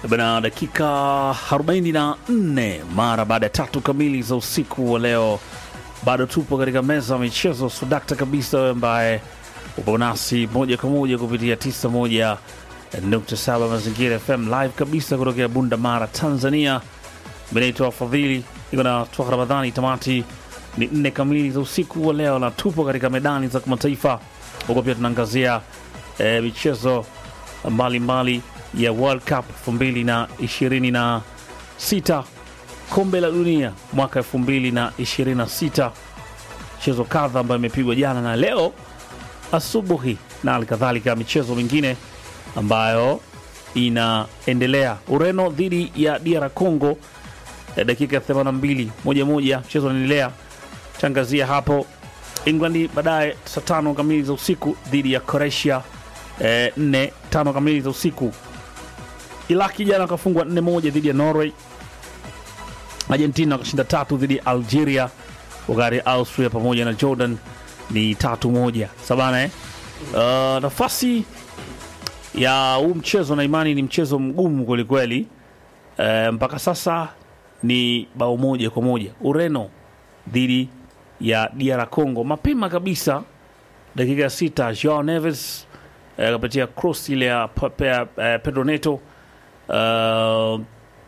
Bana, dakika 44 mara baada ya tatu kamili za usiku wa leo, bado tupo katika meza ya michezo sudakta kabisa, wewe ambaye upo nasi moja kwa moja kupitia 91.7 Mazingira FM live kabisa kutokea Bunda Mara, Tanzania. Benaitwa Fadhili, iko na Twaka Ramadhani. Tamati ni nne kamili za usiku wa leo, na tupo katika medani za kimataifa, huko pia tunaangazia eh, michezo mbalimbali ya World Cup 2026 kombe la dunia mwaka 2026, michezo kadha ambayo imepigwa jana na leo asubuhi, na halikadhalika michezo mingine ambayo inaendelea. Ureno dhidi ya DR Congo ya dakika 82 moja moja, mchezo unaendelea. Tangazia hapo England baadaye saa tano kamili za usiku dhidi ya Croatia eh, nne tano kamili za usiku. Iraki jana akafungwa nne moja dhidi ya Norway. Argentina wakashinda tatu dhidi ya Algeria, wakati Austria pamoja na Jordan ni tatu moja sabana eh? Uh, nafasi ya huu mchezo na imani ni mchezo mgumu kwelikweli. Uh, mpaka sasa ni bao moja kwa moja Ureno dhidi ya DR Congo. Mapema kabisa dakika ya sita Joao Neves akapatia uh, cross ile ya pe- pe- eh, Pedro Neto uh,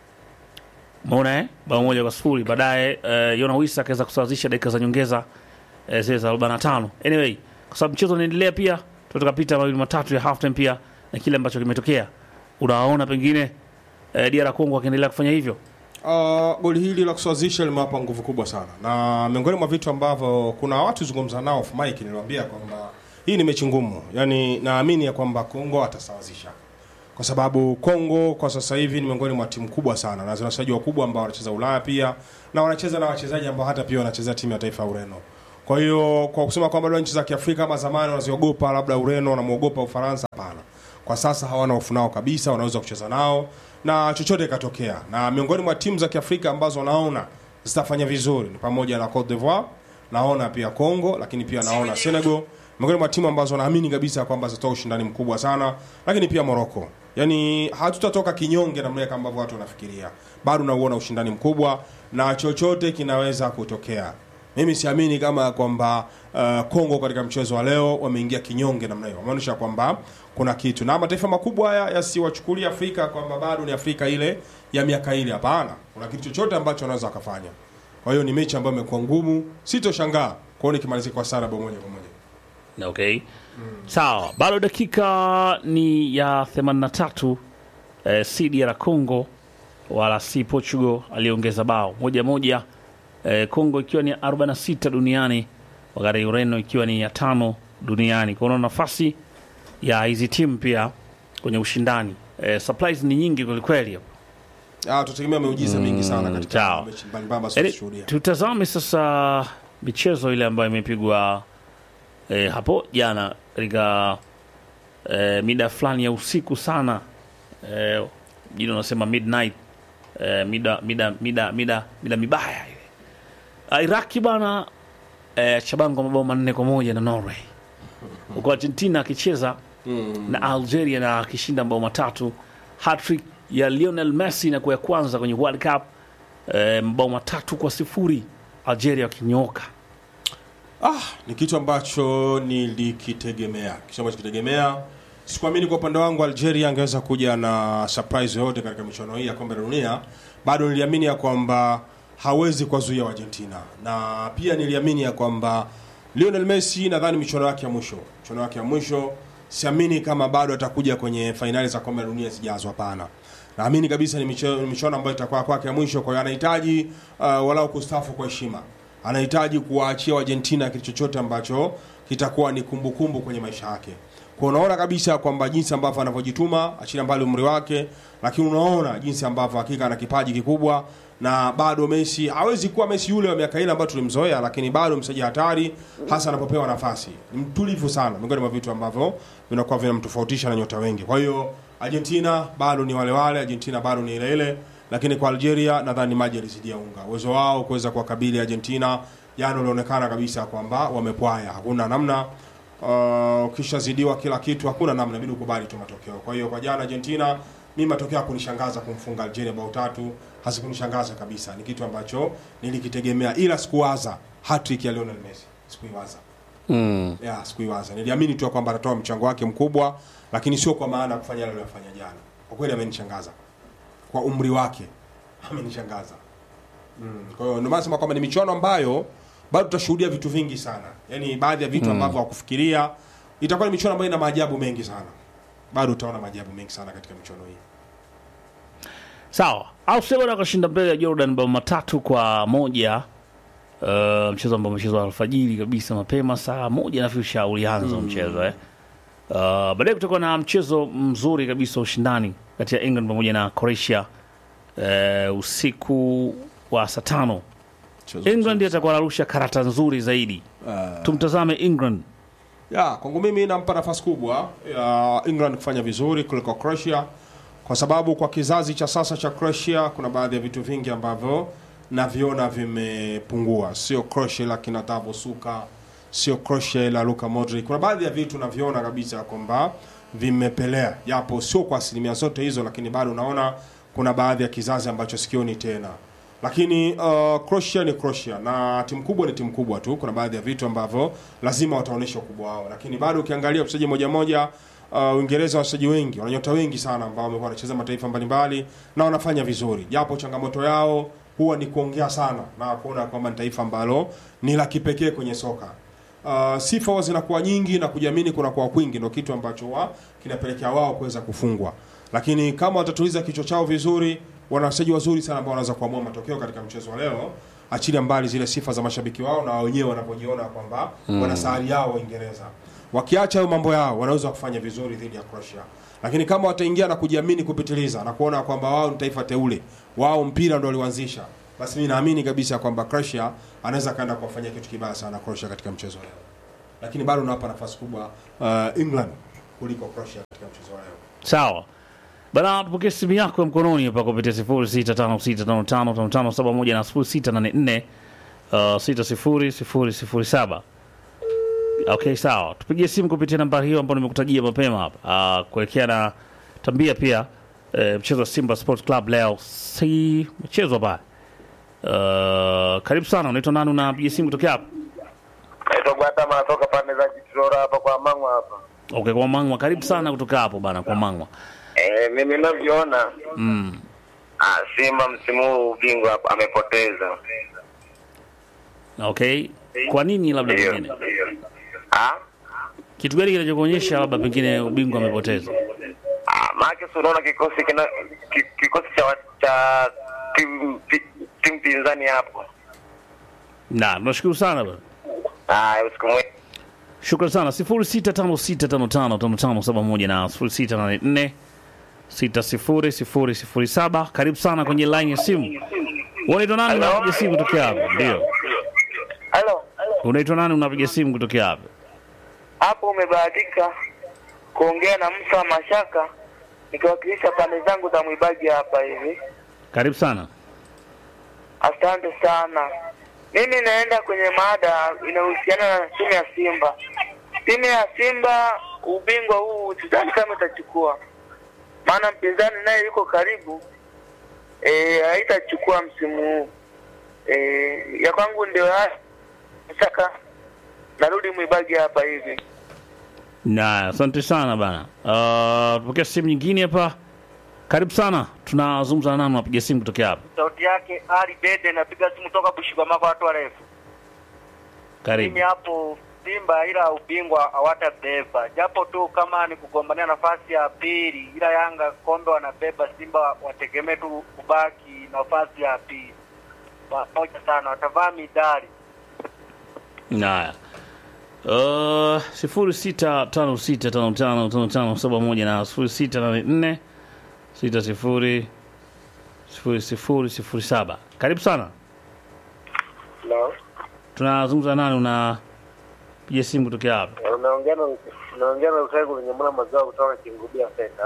Maona eh? bao moja kwa sifuri. Baadaye uh, Yona Wisa akaweza kusawazisha dakika za nyongeza uh, zile za 45. Anyway, kwa sababu mchezo unaendelea pia, tutakapita mawili matatu ya halftime pia na kile ambacho kimetokea. Unaona pengine uh, DR Congo akiendelea kufanya hivyo. Uh, goli hili la kusawazisha limewapa nguvu kubwa sana, na miongoni mwa vitu ambavyo kuna watu zungumza nao off mic, niliwaambia kwamba hii ni mechi ngumu, yani naamini ya kwamba Kongo atasawazisha kwa sababu Kongo kwa sasa hivi ni miongoni mwa timu kubwa sana na zina wachezaji wakubwa ambao wanacheza Ulaya pia na wanacheza na wachezaji ambao hata pia wanacheza timu ya taifa ya Ureno. Kwa hiyo kwa kusema kwamba leo nchi za Kiafrika kama zamani wanaziogopa labda Ureno wanamwogopa Ufaransa, hapana. Kwa sasa hawana hofu nao kabisa, wanaweza kucheza nao na chochote ikatokea. Na miongoni mwa timu za Kiafrika ambazo naona zitafanya vizuri ni pamoja na Cote d'Ivoire, naona pia Congo, lakini pia naona Senegal miongoni mwa timu ambazo naamini kabisa kwamba zitatoa ushindani mkubwa sana, lakini pia Morocco. Yaani hatutatoka kinyonge namna kama ambavyo watu wanafikiria. Bado nauona ushindani mkubwa na chochote kinaweza kutokea. Mimi siamini kama kwamba uh, Kongo katika mchezo wa leo wameingia kinyonge namna hiyo. Wameonyesha kwamba kuna kitu. Na mataifa makubwa haya yasiwachukulia Afrika kwamba bado ni Afrika ile ya miaka ile. Hapana. Kuna kitu chochote ambacho wanaweza wakafanya. Kwa hiyo ni mechi ambayo imekuwa ngumu. Sitoshangaa kuona ikimalizika kwa sare bao moja kwa moja. Okay. Sawa, bado dakika ni ya 83 eh, si DR Congo wala si Portugal aliongeza bao moja moja eh, Congo ikiwa ni 46 duniani wakati Ureno ikiwa ni ya tano duniani. Kwa hiyo nafasi ya hizi timu pia kwenye ushindani eh, supplies ni nyingi kwelikweli hapo. Ah, tutegemea miujiza mingi sana katika sawa. mechi mbalimbali ambazo Yaani, tunashuhudia. tutazame sasa michezo ile ambayo imepigwa eh, hapo jana katika eh, mida fulani ya usiku sana eh, jina unasema midnight eh, mida, mida, mida, mida, mida mibaya ile Ah, Iraki bana eh, Chabango mabao manne kwa moja na Norway huko Argentina akicheza na Algeria na akishinda mabao matatu hattrick ya Lionel Messi na kuwa ya kwanza kwenye World Cup eh, mabao matatu kwa sifuri Algeria wakinyoka Ah, ni kitu ambacho nilikitegemea, kitu ambacho kitegemea. Sikuamini kwa upande wangu Algeria angeweza kuja na surprise yoyote katika michuano hii ya kombe la dunia. Bado niliamini ya kwamba hawezi kuwazuia Argentina, na pia niliamini ya kwamba Lionel Messi, nadhani michuano yake ya mwisho, michuano yake ya mwisho, siamini kama bado atakuja kwenye fainali za kombe la dunia zijazo. Hapana, naamini kabisa ni micho- ni michuano ambayo itakuwa kwake ya mwisho. Kwa hiyo anahitaji uh, walau kustafu kwa heshima anahitaji kuwaachia Argentina kitu chochote ambacho kitakuwa ni kumbukumbu kwenye maisha yake. Kwa unaona kabisa kwamba jinsi ambavyo anavyojituma, achilia mbali umri wake, lakini unaona jinsi ambavyo hakika ana kipaji kikubwa, na bado Messi hawezi kuwa Messi yule wa miaka ile ambayo tulimzoea, lakini bado mchezaji hatari, hasa anapopewa nafasi. Ni mtulivu sana, miongoni mwa vitu ambavyo vinakuwa vinamtofautisha na nyota wengi. Kwa hiyo Argentina bado ni wale wale, Argentina bado ni ile ile lakini kwa Algeria nadhani maji yalizidia unga. Uwezo wao kuweza kuwakabili Argentina jana ulionekana kabisa kwamba wamepwaya, hakuna namna. Uh, ukishazidiwa kila kitu, hakuna namna, inabidi ukubali tu matokeo. Kwa hiyo kwa jana Argentina mimi matokeo hakunishangaza kumfunga Algeria bao tatu, hazikunishangaza kabisa. Ni kitu ambacho nilikitegemea, ila sikuwaza hat-trick ya Lionel Messi, sikuiwaza Mm. ya sikuiwaza. Niliamini tu kwamba atatoa mchango wake mkubwa, lakini sio kwa maana ya kufanya yale aliyofanya jana. Kwa kweli amenishangaza kwa umri wake, amenishangaza. Mm. Kwa hiyo ndio maana nasema kwamba ni michuano ambayo bado tutashuhudia vitu vingi sana, yaani baadhi ya vitu ambavyo hawakufikiria. Itakuwa ni michuano ambayo ina maajabu mengi sana, bado utaona maajabu mengi sana katika michuano hii. Sawa, Australia wakashinda mbele ya Jordan mabao matatu kwa moja. Uh, mchezo ambao umechezwa alfajiri kabisa mapema saa moja nafikiri ulianza mchezo eh. Uh, baadaye kutakuwa na mchezo mzuri kabisa wa ushindani kati ya England pamoja na Croatia uh, usiku wa saa tano. England atakuwa anarusha karata nzuri zaidi. Tumtazame England. Ya, kwangu mimi nampa nafasi kubwa ya England kufanya vizuri kuliko Croatia kwa sababu kwa kizazi cha sasa cha Croatia kuna baadhi ya vitu vingi ambavyo naviona vimepungua. Sio Croatia la kina Tavo Suka, sio Croatia la Luka Modric. Kuna baadhi ya vitu naviona kabisa kwamba vimepelea, japo sio kwa asilimia zote hizo, lakini bado unaona kuna baadhi ya kizazi ambacho sikioni tena lakini uh, Croatia ni Croatia na timu kubwa ni timu kubwa tu. Kuna baadhi ya vitu ambavyo lazima wataonyesha ukubwa wao, lakini bado ukiangalia wachezaji moja moja, uh, Uingereza wachezaji wengi wana nyota wengi sana ambao wamekuwa wanacheza mataifa mbalimbali na wanafanya vizuri, japo changamoto yao huwa ni kuongea sana na kuona kwamba ni taifa ambalo ni la kipekee kwenye soka. Uh, sifa huwa zinakuwa nyingi na kujiamini kunakuwa kwingi, ndio kitu ambacho wa kinapelekea wao kuweza kufungwa, lakini kama watatuliza kichwa chao vizuri wana wachezaji wazuri sana ambao wanaweza kuamua matokeo katika mchezo wa leo, achilia mbali zile sifa za mashabiki wao na wenyewe wanapojiona kwamba wana sahari yao Waingereza. Wakiacha hayo mambo yao, wanaweza kufanya vizuri dhidi ya Croatia, lakini kama wataingia na kujiamini kupitiliza na kuona kwamba wao ni taifa teule, wao mpira ndio waliuanzisha, basi mimi naamini kabisa kwamba Croatia anaweza kaenda kuwafanyia kitu kibaya sana Croatia katika mchezo wa leo, lakini bado nawapa nafasi kubwa uh, England kuliko Croatia katika mchezo wa leo. Sawa bana, tupokee simu yako ya mkononi hapa kupitia sifuri sita tano sita tano tano tano tano saba moja na sifuri sita nane nne uh, sita sifuri sifuri sifuri saba. Okay, sawa, tupigie simu kupitia nambari hiyo ambayo nimekutajia mapema hapa uh, kuelekea na tambia pia uh, mchezo wa Simba Sports Club leo si mchezo hapa. Uh, karibu sana, unaitwa nani? Unapiga simu kutokea hapa? Naitwa Gwatama natoka pande za Kitrora hapa kwa Mangwa hapa. Okay, kwa Mangwa, karibu sana kutoka hapo bana, kwa Mangwa. Eh, mimi ninavyoona Mm. ah, Simba msimu huu ubingwa hapa amepoteza. Okay, kwa nini labda Ndio. pengine Ah? kitu gani kinachokuonyesha labda pengine ubingwa amepoteza? Ah, maana si unaona kikosi kina ki- kikosi cha wa- cha timu pi- timu pinzani hapo. Na tunashukuru sana bana. Ah, usiku mwema. Shukrani sana. sifuri sita tano sita tano tano tano tano saba moja na sifuri sita nane nne sita sifuri sifuri sifuri saba. Karibu sana kwenye line ya simu. Unaitwa nani? Hello? Unapiga simu kutokea hapa? Ndio, Halo. unaitwa nani? Unapiga simu kutokea hapa? Hapo umebahatika kuongea na Musa Mashaka nikiwakilisha pande zangu za Mwibagi hapa hivi. Karibu sana. Asante sana. Mimi naenda kwenye mada inayohusiana na timu ya Simba. Timu ya Simba ubingwa huu sidhani kama itachukua, maana mpinzani naye yuko karibu, eh, haitachukua msimu huu. Eh, ya kwangu ndio haya. Saka narudi Mwibagi hapa hivi. Na asante sana bana. Uh, tupokea simu nyingine hapa. Karibu sana. Tunazungumza na nani? Unapiga simu kutokea hapa? Sauti yake Ali Dede, napiga simu toka Bushikwamako, watu warefu. Mimi Karibu. hapo Simba, ila ubingwa hawatabeba, japo tu kama ni kugombania nafasi ya pili, ila Yanga kombe wanabeba. Simba wategemee tu kubaki nafasi ya pili pamoja sana, watavaa midali. Naya. Uh, sifuri sita tano sita tano tano tano tano saba moja na sifuri sita nane nne sita sifuri sifuri sifuri sifuri saba. Karibu sana. Hello. Tunazungumza nani? Una piga simu kutokea hapa? Unaongea na unaongea na Utego wenye mwana mazao kutoka Kingubia Center.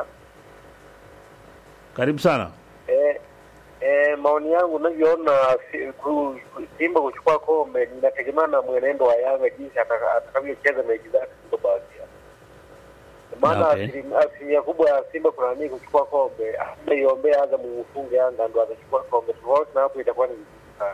Karibu sana. Eh, eh, maoni yangu unavyoona si- ku- ku- Simba kuchukua kombe inategemea na mwenendo wa Yanga jinsi ataka- atakavyocheza mechi zake zilizobakia. maana Okay. asilim- asilimia kubwa ya Simba kuna nini kuchukua kombe, aiombea Azam mfunge Yanga ndo atachukua kombe. Tofauti na hapo itakuwa ni vizuri sana.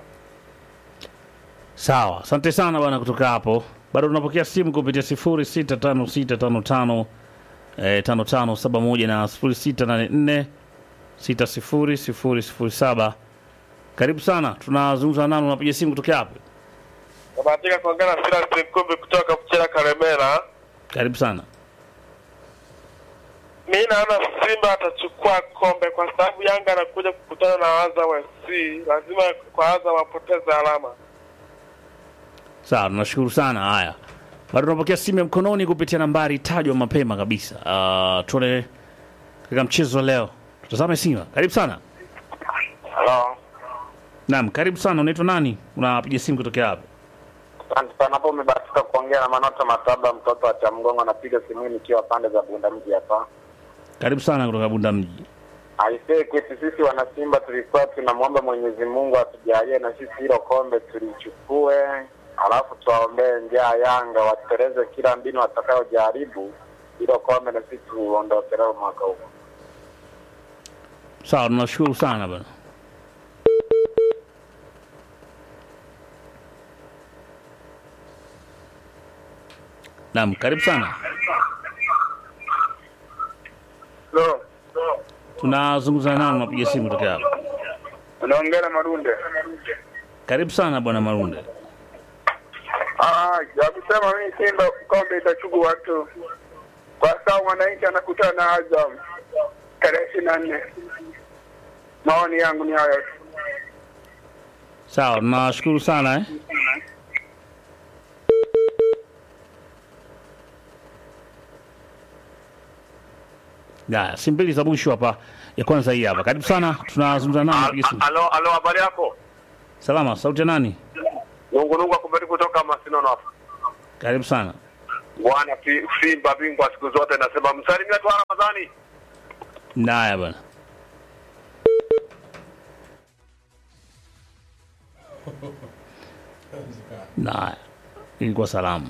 Sawa, asante sana bwana kutoka hapo. Bado tunapokea simu kupitia 065655 eh, 5571 na 0684 600007. Karibu sana, tunazungumza nani, unapiga simu kutoka hapo? Nabahatika kuongea na Silas Mkumbi kutoka Mchela Karemera. Karibu sana. Mi naona Simba atachukua kombe kwa sababu Yanga anakuja kukutana na Azam FC, lazima kwa Azam apoteze alama. Sawa, tunashukuru sana. Haya, bado tunapokea simu ya mkononi kupitia nambari tajwa mapema kabisa. Uh, tuone katika mchezo wa leo, tutazame Simba. Karibu sana. Halo, Naam, karibu sana. Unaitwa nani? Unapiga simu kutokea hapo? asante sana. Hapo umebahatika kuongea na Manota Mataba, mtoto wa Chamgongo. Napiga simu hii nikiwa pande za Bunda mji hapa. Karibu sana kutoka Bunda mji. Aisee, kwetu sisi wanasimba tulikuwa tunamwomba Mwenyezi Mungu atujalie na sisi hilo kombe tulichukue, alafu tuwaombee njaa Yanga watereze kila mbinu watakayojaribu hilo kombe na sisi tuondoke nalo mwaka huu. Sawa, tunashukuru sana bwana. Naam, karibu sana. Lo, Tunazungumza nao, unapiga simu kutokea hapo. unaongea na Marunde. Karibu sana bwana Marunde. Ah, ya kusema mimi Simba kombe itachukua tu, kwa sababu mwananchi anakutana na Azam tarehe ishirini na nne. Maoni yangu ni hayo tu. Sawa, tunashukuru sana eh. Haya, simu mbili za mwisho hapa. Ya kwanza hii hapa. Karibu sana. Tunazungumza nao, unapiga simu. Alo, alo, habari yako? Salama, sauti ya nani? Nungu nungu akumbeti kutoka Masinono hapa. Karibu sana. Bwana Fi- Simba bingwa siku zote, nasema msalimia tu Ramadhani. Naya bwana. Naya, ilikuwa salamu.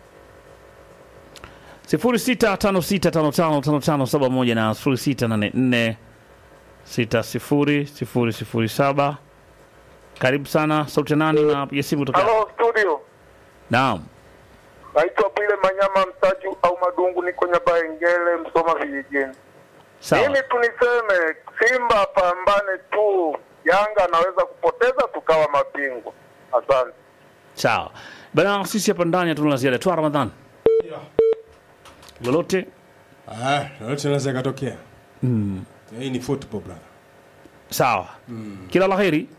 sifuri sita tano sita tano tano tano tano saba moja na sifuri sita nane nne sita sifuri sifuri sifuri saba. Karibu sana, sauti ya nani na piga simu kutoka. Halo studio, Naam, naitwa Bwile Manyama Msaju au Madungu, niko Nyabaengele, Msoma vijijini. sawa. Mimi tu niseme Simba pambane tu, Yanga anaweza kupoteza tukawa mabingwa. Asante. Sawa bana, sisi hapa ndani hatuna la ziada. Twa Ramadhan Yeah. lolote Ah, lolote linaweza ikatokea. Hii ni football brother. sawa, kila la heri.